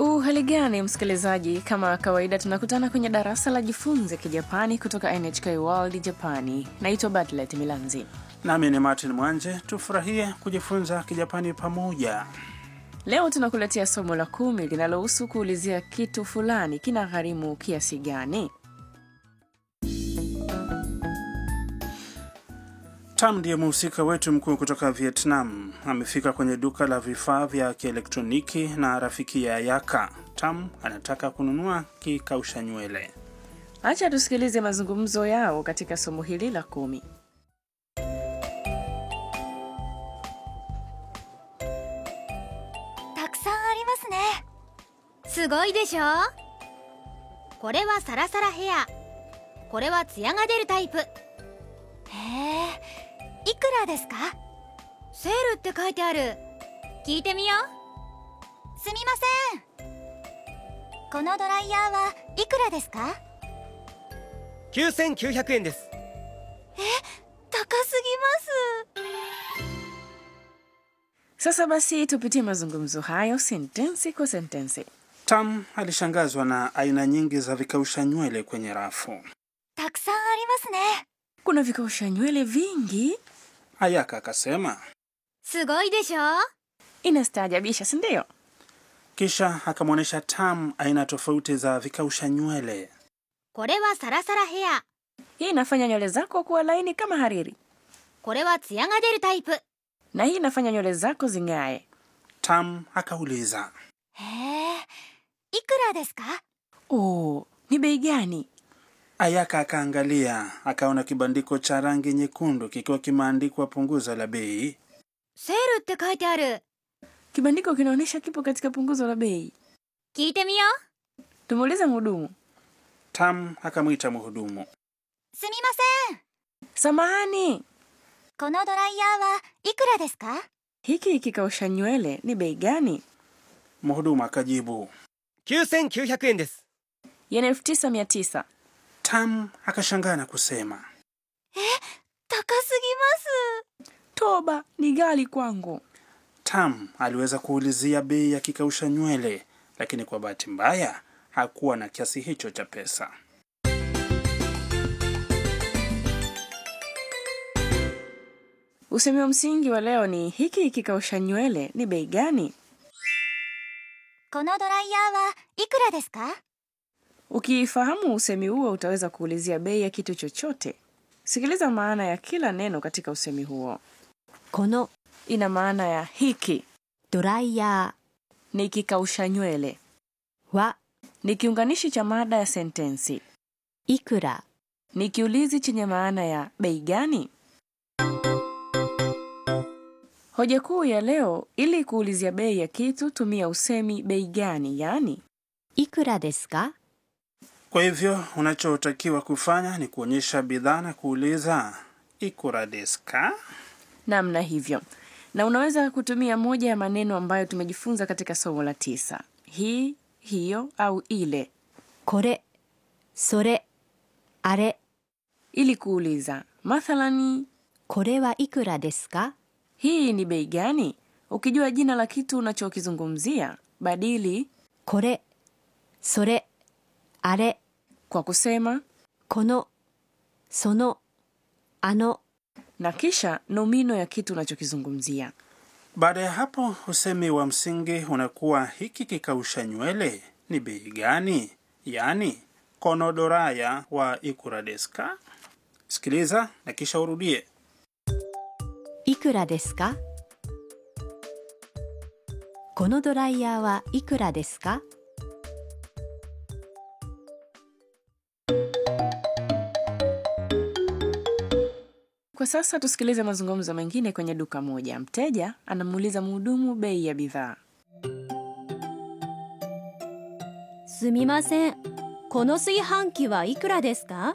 Uhali gani msikilizaji, kama kawaida tunakutana kwenye darasa la jifunze Kijapani kutoka NHK World Japani. Naitwa Bartlet Milanzi. Nami ni Martin Mwanje. Tufurahie kujifunza Kijapani pamoja. Leo tunakuletea somo la kumi linalohusu kuulizia kitu fulani kina gharimu kiasi gani. Tam ndiye mhusika wetu mkuu kutoka Vietnam. Amefika kwenye duka la vifaa vya kielektroniki na rafiki ya Yaka. Tam anataka kununua kikausha nywele. Acha tusikilize mazungumzo yao katika somo hili la kumi. たくさんありますねすごいでしょこれはサラサラヘアこれはツヤが出るタイプへえいくらですかセールって書いてある聞いてみようすみませんこのドライヤーはいくらですか 9900円です高すぎます Sasa basi tupitie mazungumzo hayo sentensi kwa sentensi. Tam alishangazwa na aina nyingi za vikausha nywele kwenye rafu. たくさんありますね Kuna vikausha nywele vingi, Ayaka akasema, すごいでしょ inastaajabisha, si ndio? kisha akamwonyesha Tam aina tofauti za vikausha nywele. これはサラサラヘア Hii inafanya nywele zako kuwa laini kama hariri, これはツヤが出るタイプへ na hii inafanya nywele zako zing'ae. Tam akauliza, えいくらですか Oh, ni bei gani? Ayaka akaangalia akaona kibandiko cha rangi nyekundu kikiwa kimeandikwa punguzo la bei. セールって書いてある Kibandiko kinaonyesha kipo katika punguzo la bei. 聞いてみよう Tumuulize mhudumu. Tam akamwita mhudumu. すみません Samahani, このドライヤーはいくらですか hiki kikausha nywele ni bei gani? Mhudumu akajibu. 9900円です Yen elfu tisa mia tisa. Tam akashangaa na kusema, 高すぎます Toba, ni ghali kwangu. Tam aliweza kuulizia bei ya kikausha nywele, lakini kwa bahati mbaya hakuwa na kiasi hicho cha pesa. Usemi wa msingi wa leo ni hiki kikausha nywele ni bei gani? このドライヤーはいくらですか Ukifahamu usemi huo utaweza kuulizia bei ya kitu chochote. Sikiliza maana ya kila neno katika usemi huo. この Ina maana ya hiki ドライヤ ni kikausha nywele, ーは ni kiunganishi cha mada ya sentensi, いくら ni kiulizi chenye maana ya bei gani. Hoja kuu ya leo, ili kuulizia bei ya kitu tumia usemi bei gani, yaani いくらですか Kwa hivyo unachotakiwa kufanya ni kuonyesha bidhaa na kuuliza ikura desu ka? namna hivyo, na unaweza kutumia moja ya maneno ambayo tumejifunza katika somo la tisa: hii, hiyo au ile, これそれあれ ili kuuliza. Mathalani, これはいくらですか hii ni bei gani? Ukijua jina la kitu unachokizungumzia, badili これそれあれ kwa kusema このそのあの na kisha nomino ya kitu unachokizungumzia. Baada ya hapo usemi wa msingi unakuwa hiki kikausha nywele ni bei gani, yaani konodoraya wa ikura desu ka? Sikiliza na kisha urudie. いくらですかこのドライヤーはいくらですか Kwa sasa tusikilize mazungumzo mengine kwenye duka moja. Mteja anamuuliza mhudumu bei ya bidhaa. すみませんこの炊飯器はいくらですか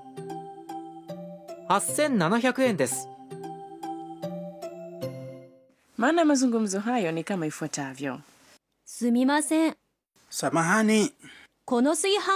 8700円です Maana ya mazungumzo hayo ni kama ifuatavyo: すみません Samahani, この炊飯